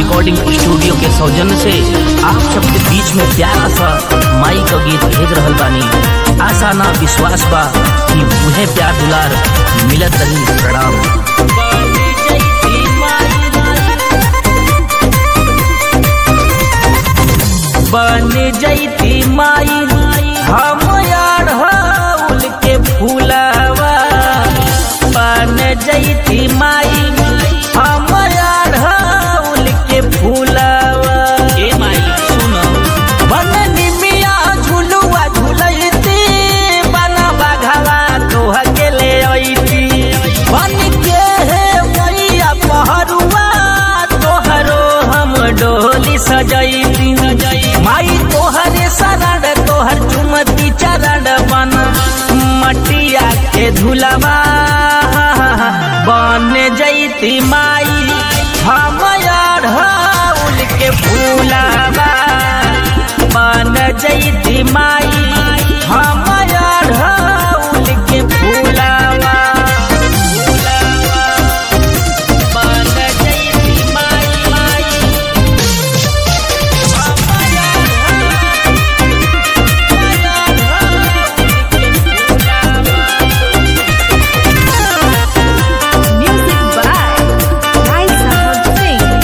Recording studio के सौजन्य से आप सबके बीच में प्यारा सा माई का गीत भेज रहल बानी आशा ना विश्वास बा कि उन्हें प्यार दुलार मिलत रही प्रणाम बन जैती माई हम अढ़ौल के फूलवा बन जैती माई हम अढ़ौल के फूलवा ए माई सुनो बन निमिया झुलुआ झुलैती बन बघवा तोह के ले अइती बन के हे मैया पहरुआ तोहरो हम डोली सजैती माई तोहरे शरण तोहर चुमती चरण बन मटिया के धुलवा बन जैती माई हम अढ़ौल के फूलवा बन जैती माई हम अढ़ौल के फूलवा बन जैती माई माई Music by Raisa Singh.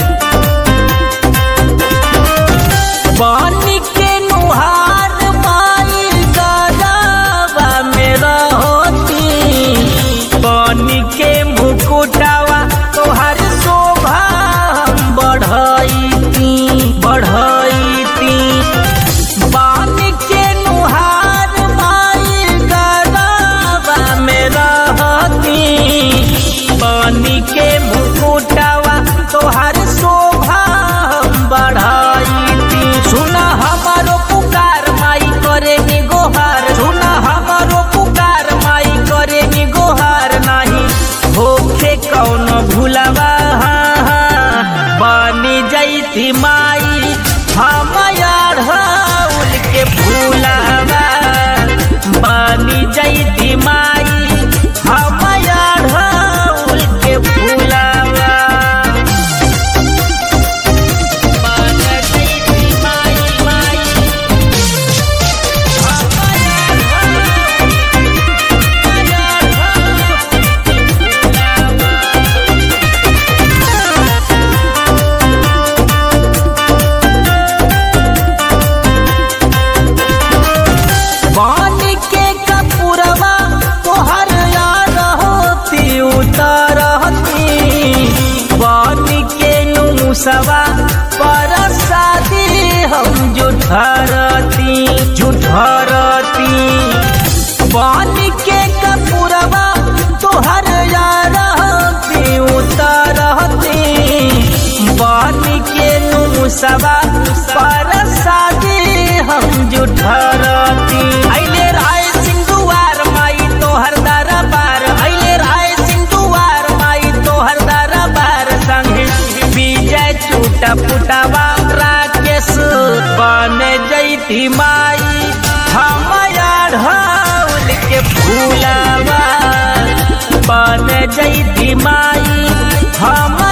पानी के नुहार माई गलावा में रहती पानी के मुकुटावा तोहर शोभा हम बढ़ैती बढ़ैती पानी के नुहार माई गलावा में रहती पानी के मुकुटावा तोहर शोभा हम बढ़ैती सुना हमारो पुकार माई करे नि गोहार सुना हमारो पुकार माई करे नि गोहार नाही होखे कौन भूलवा बनी जैती माई हम अढ़ौल के फूलवा बनी जैती माई हम अढ़ौल के फूलवा बन जैती माई माई हम पानी के कपूरवा तोहर यार होती उतरती पानी के नुसवा पर शादी हम जुठरती जुठरती पानी के कपूरवा तोहर यार होती उतरती पानी के नुसवा पर शादी हम जुठरती अइले राय सिंह दुआर माई तोहर दरबार अइले राय सिंह दुआर माई तोहर दरबार संगे विजय छूटा पुटावा राकेश बन जैती माई हम अढ़ौल के फूलवा बन जैती माई हम